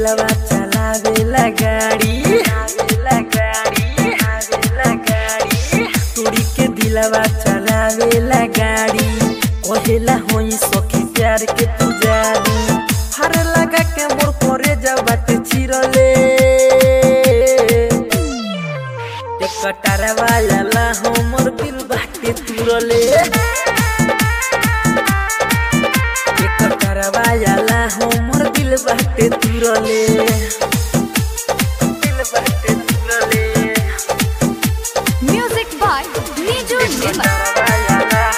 दिलवा चलावेला गाड़ी आवेला गाड़ी आवेला गाड़ी तोरी के दिलवा चलावेला गाड़ी कहेला होई सखी प्यार के पुजारी हर लगा के मोर करे जब बात चिरले एक कटारवा लाला हमर दिल बाटे तुरले एक कटारवा लाला हमर दिल बाटे तुरले दिल बाटे तुरले Music by Niju Nimar.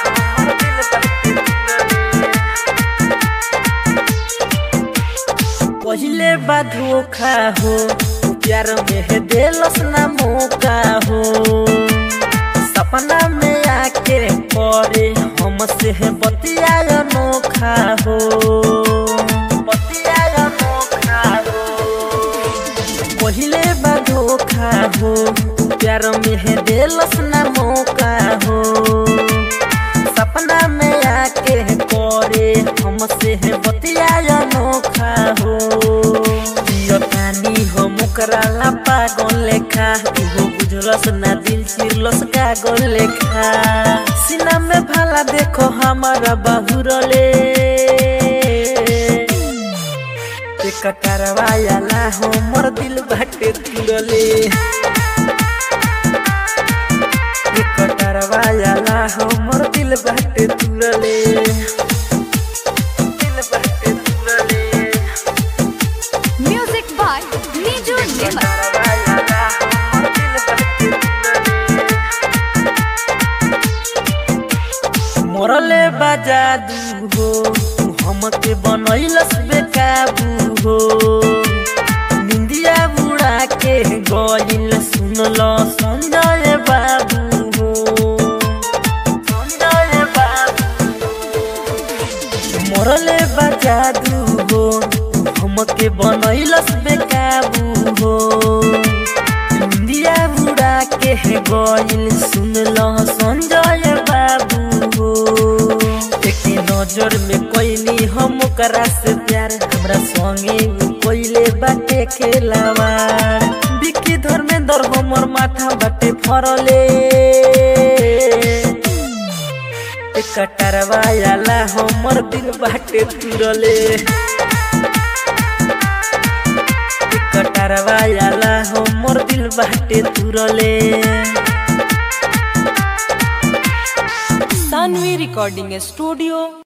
पहिले बा धोखा हो प्यार में है देलस ना मौका हो सपना में आके करे हमसे है बतिया अनोखा हो बतिया अनोखा हो पहिले बा धोखा हो प्यार में है देलस ना मौका हो सपना में आके करे हमसे है बतिया अनोखा हो पानी हो मुकरा ला पागल लेखा उहो बुझलस ना दिल चिरलस कागल लेखा सीना में भाला देखो हमारा बाहुरले एक करवायाला हमर दिल बाटे तुरले एक करवायाला हमर दिल बाटे तुरले दिल बाटे तुरले Music by Niju Nimar. करवायाला हमर दिल बाटे तुरले मोरले बाजा दू हो तू हमके बनैलस बेकाबू हो निंदिया बुड़ा के गइल सुनल संजय बाबू हो संजय बाबू मोरले बाजा दू हो तू हमके बनैलस बेकाबू हो इंडिया बुड़ा के गइल सुनल संजय बाबू हो एक नजर में कोइली हम ओकरा से प्यार हमरा संगे उ कोइले बाटे खेलावार बिकी धर्मेंद्र हमर माथा बाटे फरले एक कटरवायाला हमर दिल बाटे तुरले एक कटरवायाला हमर दिल बाटे तुरले सानवी रिकॉर्डिंग स्टूडियो